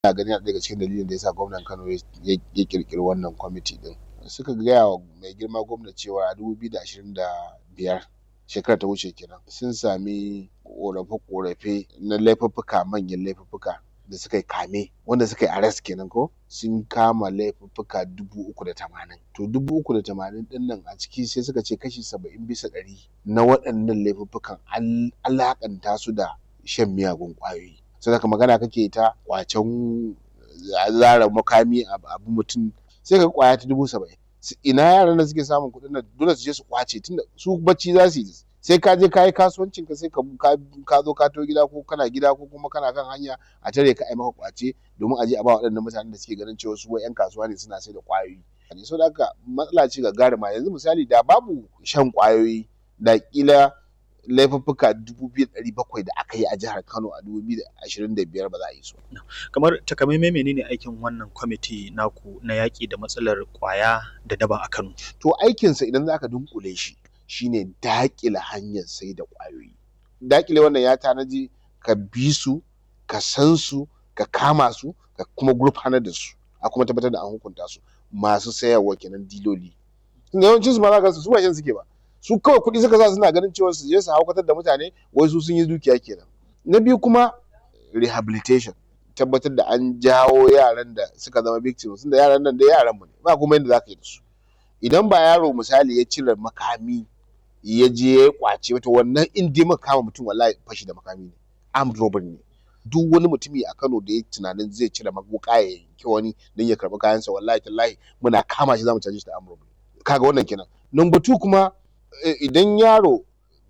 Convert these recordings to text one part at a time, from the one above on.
ina ganin yana daga cikin dalilin da yasa gwamnan Kano ya ƙirƙiri wannan kwamiti ɗin suka gaya wa mai girma gwamna cewa a dubu biyu da ashirin da biyar shekarar ta wuce kenan sun sami ƙorafe-ƙorafe na laifuffuka manyan laifuffuka da suka yi kame wanda suka yi arrest kenan ko sun kama laifuffuka dubu uku da tamanin to dubu uku da tamanin ɗin nan a ciki sai suka ce kashi saba'in bisa ɗari na waɗannan laifuffukan an alaƙanta su da shan miyagun ƙwayoyi sai haka magana kake ta ƙwacen zare makami a bi mutum sai ka ga ƙwaya ta dubu saba'in ina yaran da suke samun kuɗin nan dole su je su ƙwace tunda su bacci za su yi sai ka je ka yi kasuwancin ka sai ka zo ka taho gida ko kana gida ko kuma kana kan hanya a tare ka ai maka ƙwace domin a je a ba waɗannan mutanen da suke ganin cewa su wai ƴan kasuwa ne suna sai da ƙwayoyi saboda haka matsala ce gagaruma yanzu misali da babu shan ƙwayoyi da ƙila laifuffuka dubu biyu da ɗari bakwai da aka yi a jihar Kano a dubu biyu da ashirin da biyar ba za a yi su ba. Kamar takamaimai menene aikin wannan kwamiti naku na yaƙi da matsalar ƙwaya da daba a Kano? To aikinsa idan za ka dunƙule shi shine daƙile hanyar sai da ƙwayoyi. Daƙile wannan ya tanaji ka bi su, ka san su, ka kama su, ka kuma gurfanar da su, a kuma tabbatar da an hukunta su masu sayarwa kenan diloli. Tunda yawancin su ma za ka ga su ba shan suke ba. Su kawai kuɗi suka sa suna ganin cewa su je su haukatar da mutane wai su sun yi dukiya kenan. Na biyu kuma rehabilitation tabbatar da an jawo yaran da suka zama victims tunda yaran nan dai yaran mu ne ba kuma yadda za ka yi da su. Idan ba yaro misali ya cire makami ya je ya ƙwace to wannan in dai muka kama mutum wallahi fashi da makami ne armed robbery ne. Duk wani mutumi a Kano da ya tunanin zai cire wuƙa ya yanki wani don ya karɓi kayansa wallahi tallahi muna kama shi za mu caje shi da armed robbery. Kaga wannan kenan. Number two kuma idan yaro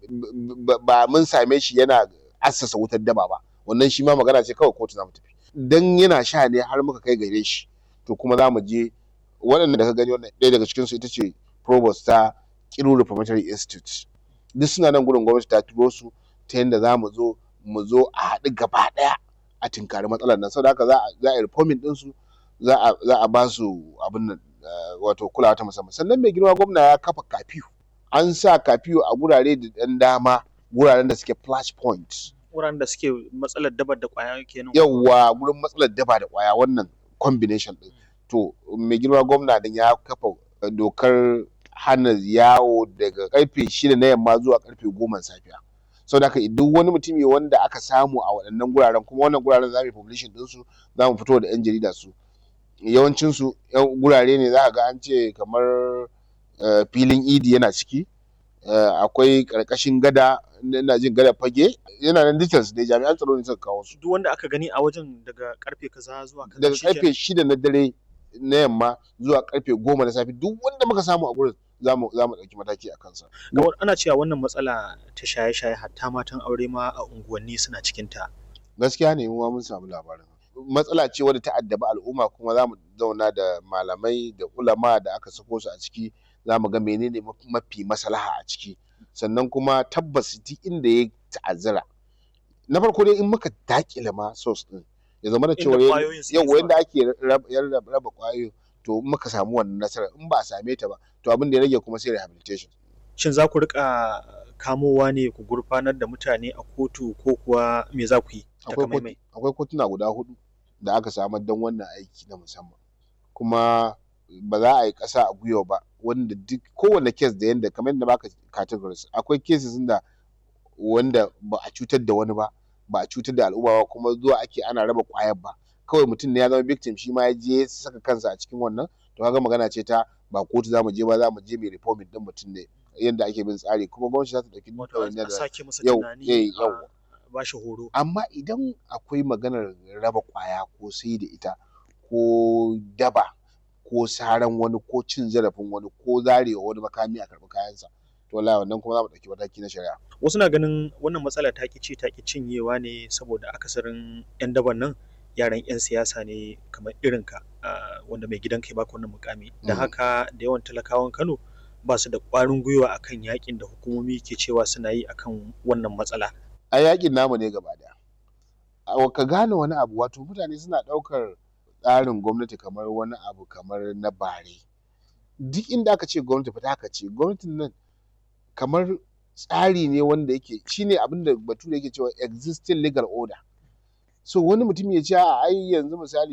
ba mun same shi yana assasa wutar daba ba wannan shi ma magana ce kawai kotu za mu tafi. Dan yana sha ne har muka kai gare shi to kuma za mu je waɗanda da ka gani wannan ɗaya daga cikinsu ita ce provost ta Kiru Reformatory Institute. Duk suna nan gurin gwamnati ta turo su ta yanda za mu zo mu zo a haɗu gaba ɗaya a tinkari matsalar nan saboda haka za a yi reforming ɗinsu za a ba su abin nan wato kulawa ta musamman sannan mai girma gwamna ya kafa kafiyu an sa kafiyu a gurare da ɗan dama guraren da suke flash point. Wuraren da suke matsalar daba da ƙwaya kenan. Yawwa gurin matsalar daba da ƙwaya wannan combination ɗin. To mai girma gwamna din ya kafa dokar hana yawo daga karfe shida na yamma zuwa karfe goma safiya. Saboda haka duk wani mutumi wanda aka samu a waɗannan guraren kuma wannan guraren za mu yi publishing ɗinsu za mu fito da 'yan jarida su. Yawancinsu gurare ne za ka ga an ce kamar filin idi yana ciki akwai ƙarƙashin gada ina jin gadar fage yana nan details dai jami'an tsaro ne suka kawo su. Duk wanda aka gani a wajen daga karfe kaza zuwa kaza Daga karfe shida na dare na yamma zuwa karfe goma na safe duk wanda muka samu a gurin za mu ɗauki mataki a kansa. Ana cewa wannan matsala ta shaye-shaye hatta matan aure ma a unguwanni suna cikin ta. Gaskiya ne mu ma mun samu labarin. Matsala ce wadda ta addabi al'umma kuma za mu zauna da malamai da ulama da aka sako su a ciki za mu ga menene mafi maslaha a ciki. Sannan kuma tabbas duk inda ya ta'azzara na farko dai in muka daƙile ma source ɗin ya zamana cewa yawwa yanda ake raba ƙwayoyin to in muka samu wannan nasarar in ba a same ta ba to abin da ya rage kuma sai rehabilitation. Shin za ku riƙa kamowa ne ku gurfanar da mutane a kotu ko kuwa me za ku yi? Akwai kotuna guda huɗu da aka samar don wannan aiki na musamman kuma ba za a yi ƙasa a gwiwa ba wanda duk kowane case da yanda kamar yadda baka categories akwai cases da wanda ba a cutar da wani ba ba a cutar da al'umma ba kuma zuwa ake ana raba ƙwayar ba kawai mutum ne ya zama victim shi ma ya je ya saka kansa a cikin wannan to kaga magana ce ta ba kotu za mu je ba za mu je mai reforming din mutum ne yanda ake bin tsari kuma gwamnati za ta ɗauki ɗawainiyar da sake masa tunani ba shi horo amma idan akwai maganar raba ƙwaya ko sai da ita ko daba ko saran wani ko cin zarafin wani ko zarewa wani makami a karɓi kayansa to wallahi wannan kuma za mu ɗauki mataki na shari'a. Wasu na ganin wannan matsala ta ci ta cinyewa ne saboda akasarin 'yan daban nan yaran 'yan siyasa ne kamar irinka wanda mai gidan kai baka wannan mukami da haka da yawan talakawan Kano ba su da ƙwarin gwiwa akan yakin da hukumomi ke cewa suna yi akan wannan matsala. A yakin namu ne gaba daya. Ka gane wani abu wato mutane suna ɗaukar tsarin gwamnati kamar wani abu kamar na bare. Duk inda aka ce gwamnati fita aka ce gwamnatin nan kamar tsari ne wanda yake shine abin da bature yake cewa existing legal order so wani mutum ya ce a ai yanzu misali